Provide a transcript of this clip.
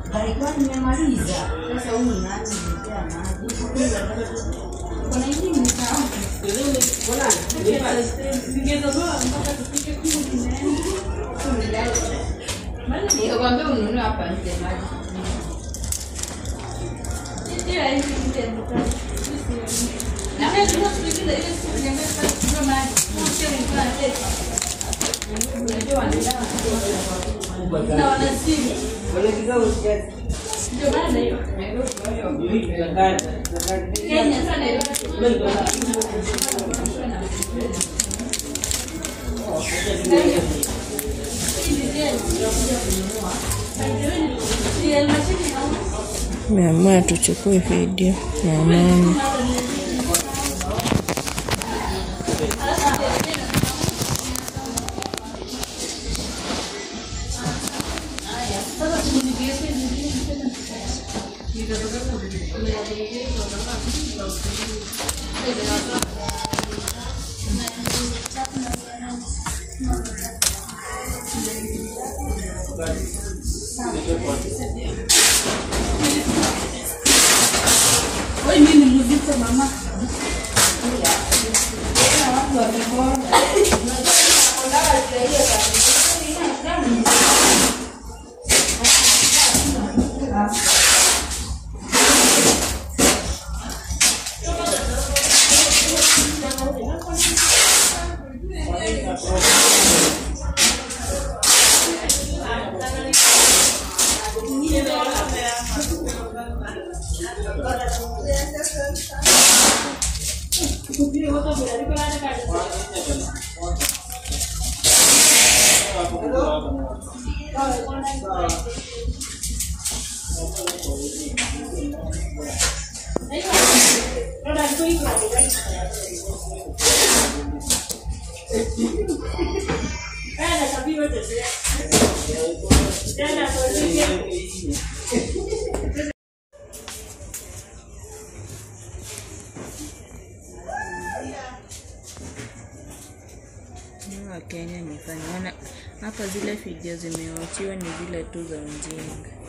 alikuwa nimemaliza. Sasa huyu nani niletea maji? Kuna hivi msahau. Nikakwambia ununue hapa nje maji. Meamua tuchukue video na mama. Wakenya imefanya hapa, zile video zimewachiwa ni zile tu za ujinga.